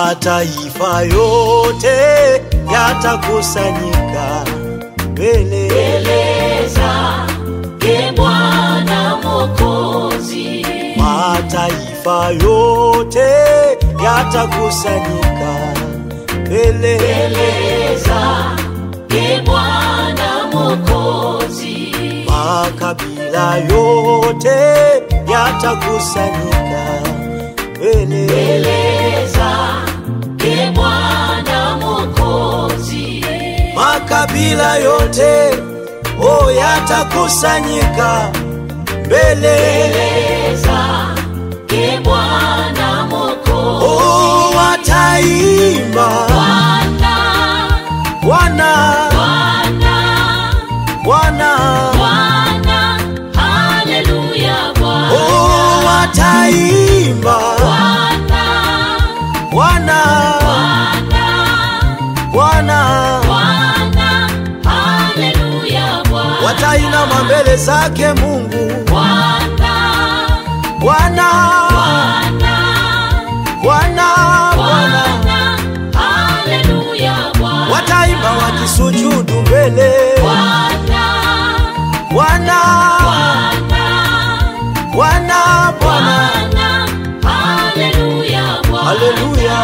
mataifa yote yatakusanyika mbele mbele zake Bwana Mwokozi, mataifa yote yatakusanyika mbele mbele zake Bwana Mwokozi, makabila yote yatakusanyika mbele mbele zake Bwana Mwokozi, makabila yote o yatakusanyika mbele mbele zake Bwana Mwokozi, o wataimba Bwana, Bwana Bwana, Bwana Bwana, haleluya Bwana. o wataimba Bwana, Bwana Bwana, Bwana Bwana, haleluya Bwana. watainama mbele zake Mungu Bwana, Bwana Bwana, Bwana Bwana Bwana, haleluya Bwana. wataimba wakisujudu mbele Bwana, Bwana Bwana, Bwana Bwana Bwana, haleluya Bwana. Haleluya.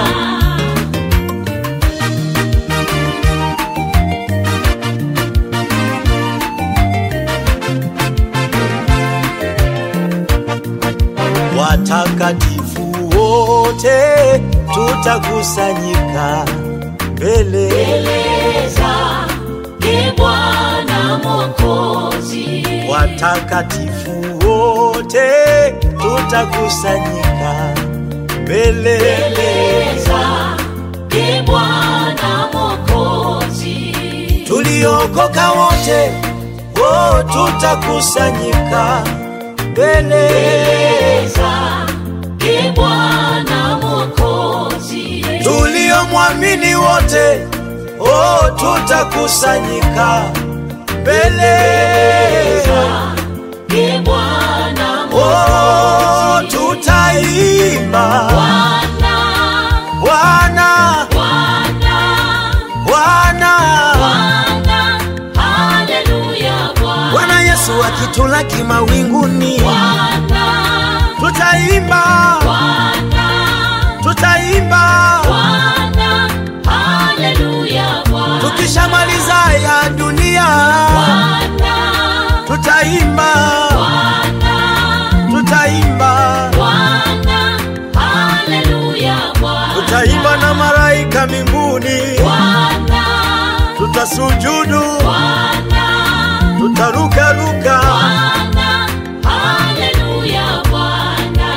watakatifu wote tutakusanyika mbele Mbele zake Bwana Mwokozi, watakatifu wote tutakusanyika mbele mbele zake Bwana Mwokozi, tuliokoka wote oh, tutakusanyika mbele mbele zake Bwana Mwokozi, tuliomwamini wote oh, tutakusanyika mbele zake Bwana oh, tutaimba Bwana, Bwana Bwana, Bwana Bwana, haleluya Bwana. Bwana Yesu akitulaki mawinguni Bwana, tutaimba Bwana, tutaimba Bwana, haleluya Bwana. tukishamaliza ya dunia Bwana, tutaimba Bwana, tutaimba Bwana, haleluya Bwana. tutaimba na malaika mbinguni Bwana, tutasujudu Bwana, tutarukaruka Bwana, haleluya Bwana.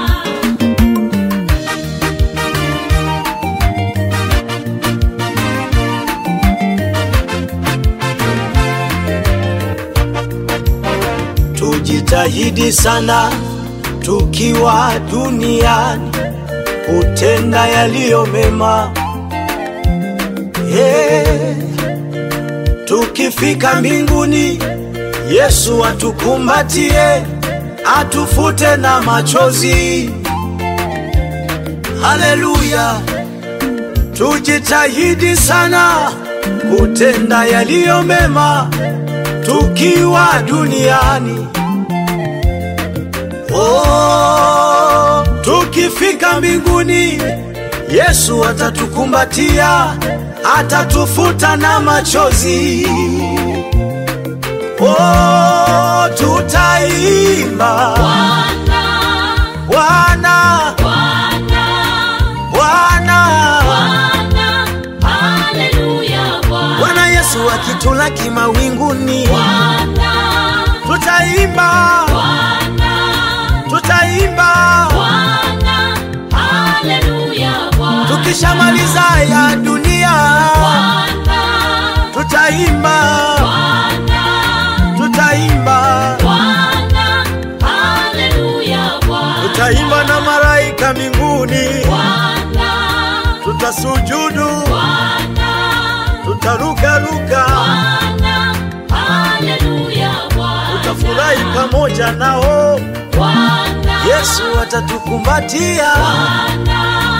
tujitahidi sana tukiwa duniani kutenda yaliyo mema yeah. tukifika mbinguni yesu atukumbatie atufute na machozi haleluya tujitahidi sana kutenda yaliyo mema tukiwa duniani oh, tukifika mbinguni yesu atatukumbatia atatufuta na machozi oh, tutaimba Bwana, bwana Bwana, bwana Bwana, haleluya Bwana. bwana yesu akitulaki mawinguni Bwana, tutaimba Bwana, tutaimba Bwana, haleluya Bwana. tukishamaliza ya dunia Bwana, tutaimba Bwana, tutaimba Bwana, haleluya Bwana. tutaimba na malaika mbinguni Bwana, tutasujudu Bwana, tutarukaruka Bwana, haleluya Bwana. tutafurahi pamoja nao Bwana, yesu atatukumbatia Bwana,